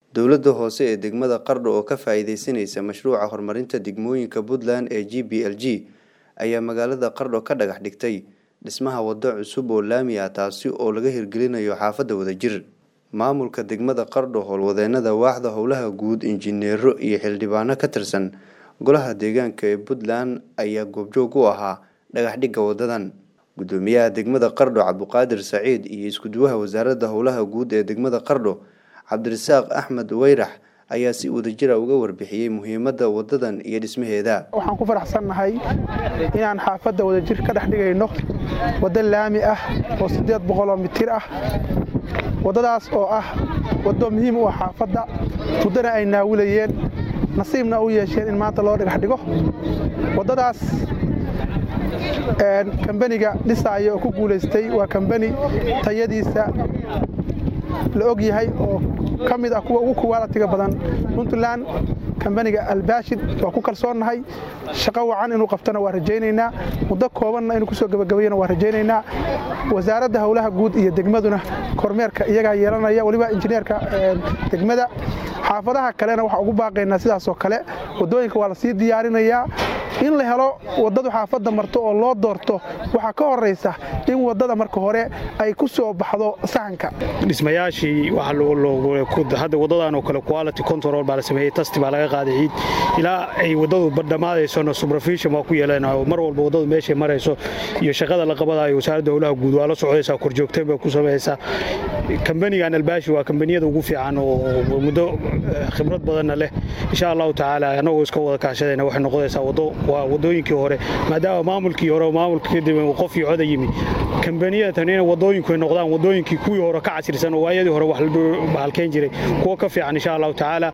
dowladda hoose ee degmada qardho oo ka faa'iideysanaysa mashruuca horumarinta degmooyinka puntland ee g b l g ayaa magaalada qardho ka dhagax dhigtay dhismaha waddo cusub oo laami ah taasi oo laga hirgelinayo xaafadda wadajir maamulka degmada qardho howlwadeenada waaxda howlaha guud injineero iyo xildhibaano ka tirsan golaha deegaanka ee puntland ayaa goobjoog u ahaa dhagaxdhigga wadadan gudoomiyaha degmada qardho cabduqaadir saciid iyo iskuduwaha wasaaradda howlaha guud ee degmada qardho cabdirasaaq axmed weyrax ayaa si wadajira uga warbixiyey muhiimadda wadadan iyo dhismaheeda waxaan ku faraxsannahay inaan xaafadda wadajir ka dhex dhigayno waddo laami ah oo siddeed boqoloo mitir ah waddadaas oo ah waddo muhiim u ah xaafadda muddana ay naawilayeen nasiibna u yeesheen in maanta loo dhagax dhigo waddadaas kambaniga dhisaaya oo ku guulaystay waa kambani tayadiisa la og yahay oo ka mid ah kuwa ugu kuwaalatiga badan puntland kambaniga albaashid waa ku kalsoonnahay shaqo wacan inuu qabtona waa rajaynaynaa muddo koobanna inuu kusoo gebagabayana waa rajaynaynaa wasaaradda howlaha guud iyo degmaduna kormeerka iyagaa yeelanaya weliba injineerka degmada xaafadaha kalena waxaa ugu baaqaynaa sidaasoo kale waddooyinka waa lasii diyaarinayaa in la helo waddadu xaafadda marto oo loo doorto waxaa ka horaysa in waddada marka hore ay ku soo baxdo sahanka dhismayaashii hadda waddadan oo kale quality control baa la sameeyey tasti baa laga qaaday ciid ilaa ay waddadu dhammaadaysona subrofishon waa ku yeeleen mar walba waddadu meeshay marayso iyo shaqada la qabadayo wasaaradda howlaha guud waa la socdaysaa korjoogteen bay ku samaysaa kambanigan albaashi waa kambaniyada ugu fiican oo muddo khibrad badanna leh insha allahu tacaala annagoo iska wada kaashadayna waxay noqonaysaa waddo waa waddooyinkii hore maadaama maamulkii hore maamulka kadib qofkii coda yimi kambaniyatan inay waddooyinku ay noqdaan waddooyinkii kuwii hore ka casirsan oo waayadii hore wax la halkeyn jiray kuwo ka fiican insha allahu tacaala